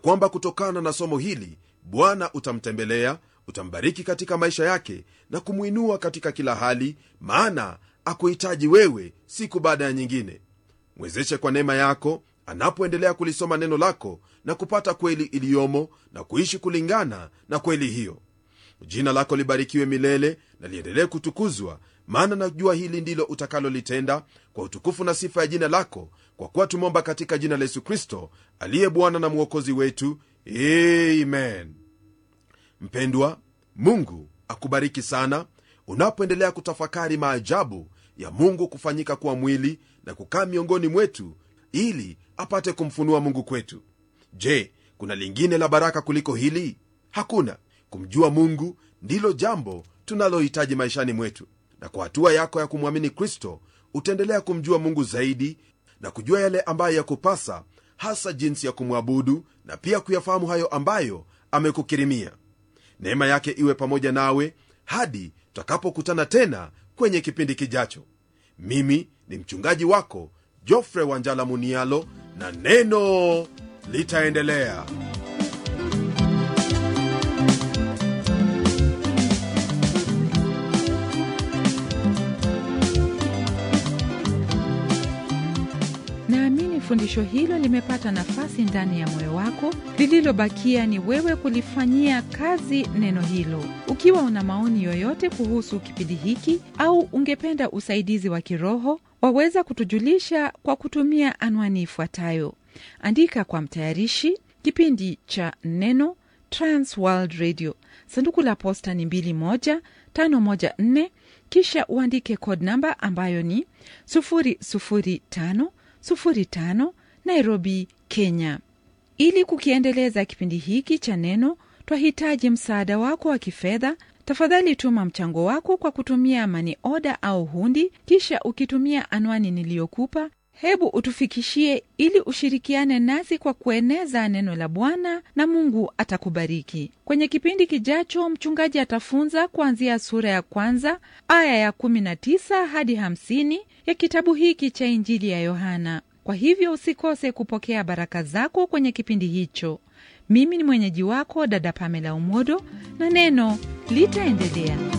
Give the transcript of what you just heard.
kwamba kutokana na somo hili bwana utamtembelea utambariki katika maisha yake na kumwinua katika kila hali maana akuhitaji wewe siku baada ya nyingine mwezeshe kwa neema yako anapoendelea kulisoma neno lako na kupata kweli iliyomo na kuishi kulingana na kweli hiyo jina lako libarikiwe milele na liendelee kutukuzwa maana najua hili ndilo utakalolitenda kwa utukufu na sifa ya jina lako kwa kuwa tumomba katika jina la yesu kristo aliye bwana na mwokozi wetu amen mpendwa mungu akubariki sana unapoendelea kutafakari maajabu ya mungu kufanyika kuwa mwili na kukaa miongoni mwetu ili apate kumfunua mungu kwetu je kuna lingine la baraka kuliko hili hakuna kumjua mungu ndilo jambo tunalohitaji maishani mwetu na kwa hatua yako ya kumwamini kristo utaendelea kumjua mungu zaidi na kujua yale ambayo yakupasa hasa jinsi ya kumwabudu na pia kuyafahamu hayo ambayo amekukirimia neema yake iwe pamoja nawe hadi tutakapokutana tena kwenye kipindi kijacho mimi ni mchungaji wako jofre wanjala munialo na neno litaendelea naamini fundisho hilo limepata nafasi ndani ya moyo wako lililobakia ni wewe kulifanyia kazi neno hilo ukiwa una maoni yoyote kuhusu kipindi hiki au ungependa usaidizi wa kiroho waweza kutujulisha kwa kutumia anwani ifuatayo andika kwa mtayarishi kipindi cha neno transworld radio sanduku la posta ni 21514 kisha uandike code namba ambayo ni 00505 nairobi kenya ili kukiendeleza kipindi hiki cha neno twahitaji msaada wako wa kifedha tafadhali tuma mchango wako kwa kutumia mani oda au hundi kisha ukitumia anwani niliyokupa hebu utufikishie ili ushirikiane nasi kwa kueneza neno la bwana na mungu atakubariki kwenye kipindi kijacho mchungaji atafunza kuanzia sura ya kwanza aya ya 19 hadi 50 ya kitabu hiki cha injili ya yohana kwa hivyo usikose kupokea baraka zako kwenye kipindi hicho mimi ni mwenyeji wako dada pamela umodo na neno litaendelea